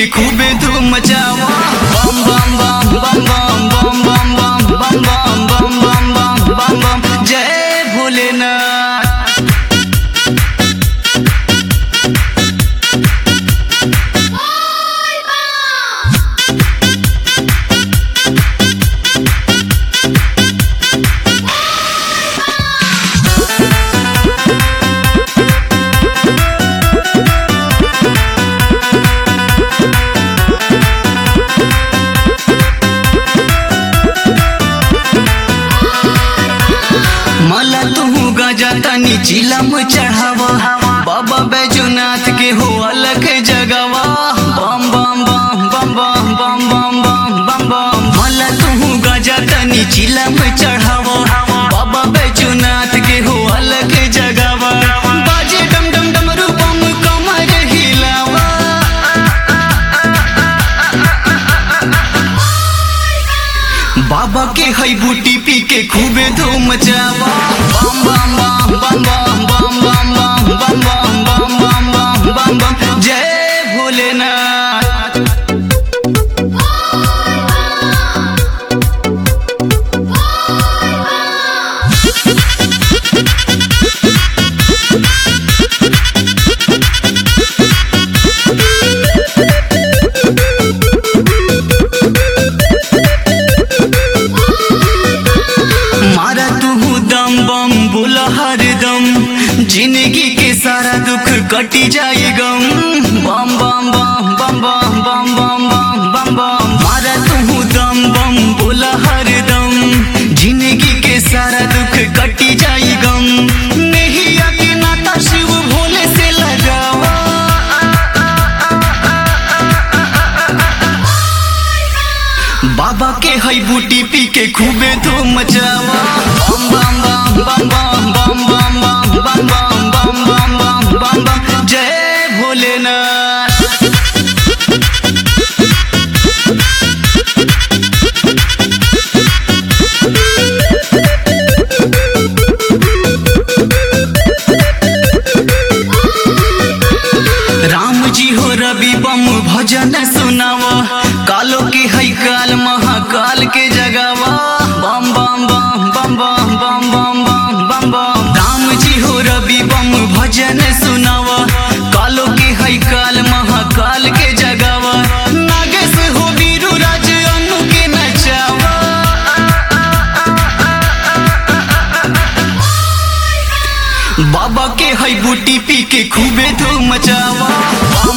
के खूबे धूम मचावा बम बम बम बम बम बम बम बम बम बम बम बम बम बम बम जय भोलेनाथ मला तू गजा तनी चिलम चढ़ावा बाबा बैजूनाथ के हो अलग जगवा बम बम बम बम बम बम बम बम बम बम मला तू गजा तनी चिलम चढ़ावा बाबा बैजूनाथ के हो अलग जगवा बाजे डम डम डम रूपम कमर हिलावा बाबा के हई बूटी पी के खूबे धूम मचावा बम बम बम बम बम बम बम बम बम बम बम बम बम बम बम जय भोलेनाथ मारा तू दम बम बोला हर दम जिंदगी के सारा दुख कटी जाए गम बम बम बम बम बम बम बम बम बम बम मारा तू दम बम बोला हर दम जिंदगी के सारा दुख कटी जाए गम नहीं आके नाता शिव भोले से लगावा बाबा के हई बूटी पी के खूबे धूम मचावा बम बम बम बम बम बम बम बम बम बम बम बम बम बम जय भोलेनाथ राम जी हो रवि बम भजन सुनावा कालो के हई काल महाकाल के जगावा बम बम बम बम बम बम बम बम बम बम राम जी हो रवि बम भजन सुनावा कालो के हई काल महाकाल के जगावा नागेश हो वीरू राज अनु के नचावा बाबा के हई बूटी पी के खूबे धूम मचावा बम